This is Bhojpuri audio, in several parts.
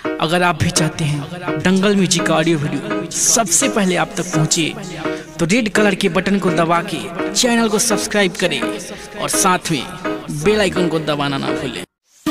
अगर आप भी चाहते हैं दंगल म्यूजिक का ऑडियो वीडियो सबसे पहले आप तक पहुंचे तो रेड कलर के बटन को दबा के चैनल को सब्सक्राइब करें और साथ में बेल आइकन को दबाना ना भूलें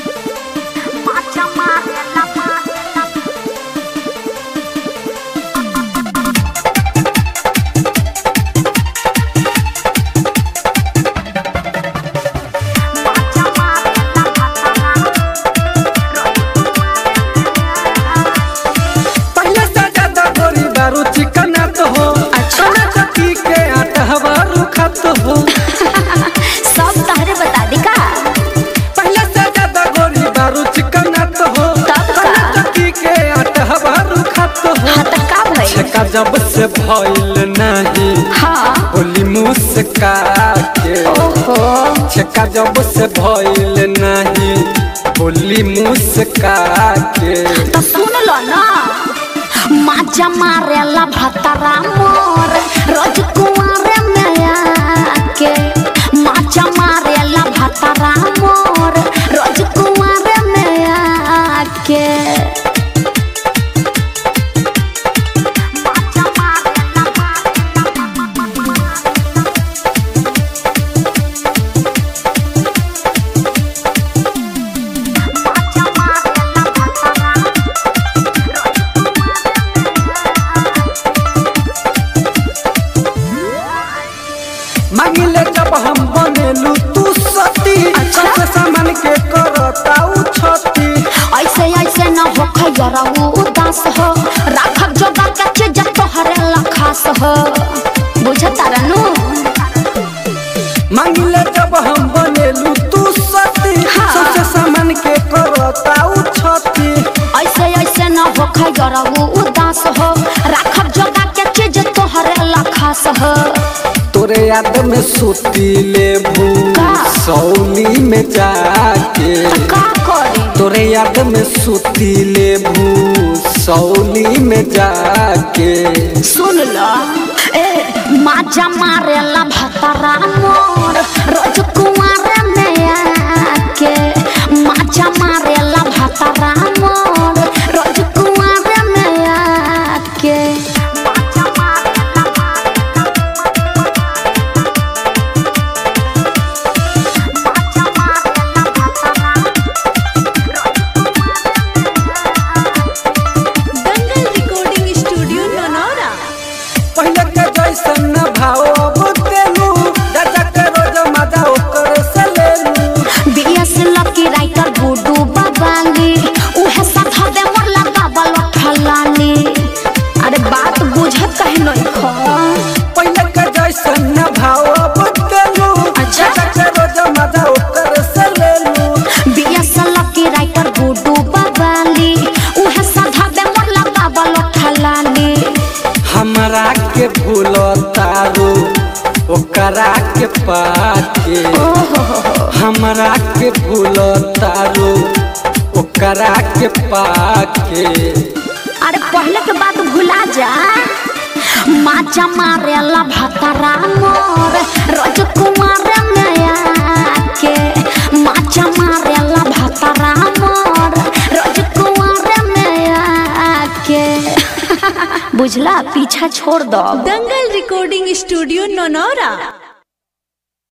पहले से ज्यादा गोरी दारू चिकन तो हो खाना चक्की के आटा हवारू खत हो सब तहरे बता दी का पहले से ज्यादा गोरी दारू चिकन तो हो तब का? खाना चक्की के आटा हवारू खत हो हाँ तो का भइल छका जब से भइल नहीं हाँ होली मुस्का के ओहो छका जब से भइल नहीं होली मुस्का के तो सुन लो ना माजा मारेला भतरा मोर रोज कुआरे में आके माजा मारेला भतरा मोर रोज कुआरे में आके माजा मारेला मांगिले जब हम बनेलू तू सती अच्छा। सबसे सामान के करता उ छती ऐसे ऐसे न हो खैरा उदास हो राखब जोगा के चीज तोहरे लखास हो बुझता रनु मांगिले जब हम बनेलू तू सती हाँ। सबसे सामान के करता उ छती ऐसे ऐसे न हो खैरा उदास हो राखब जोगा के चीज तोहरे लखास हो तोरे याद में सूती लेबू का? सौली में जाके का करी तोरे याद में सूती लेबू सौली में जाके सुन लो ए माजा मारेला भतरा मोर रोज कुआरे में आके माजा मारेला भतरा मोर रोज कुआरे में आके माजा मारेला माजा मारेला भतरा दंगल रिकॉर्डिंग स्टूडियो ननौरा पहले के जैसन न भाव अब तेलू दादा के रोज मजा ओकर से लेलू बीएस लकी राइटर गुडू बाबाली उहे साथ दे मोरला बाबल ठलानी अरे बात बुझत कहे नहीं खो पहले के जैसन न भाव अब तेलू अच्छा। दादा के रोज मजा ओकर से लेलू बीएस लकी राइटर गुडू बाबाली उहे साथ दे मोरला बाबल ठलानी हमरा के भूल तारू ओकरा के पाके हमरा के भूल तारू ओकरा के पाके अरे पहले के बात भुला जा माचा मारेला भतरा मोर रोज कुमार में आके माचा मारेला भतरा मोर रोज कुमार में आके बुझला पीछा छोड़ दो दंगल रिकॉर्डिंग स्टूडियो ननौरा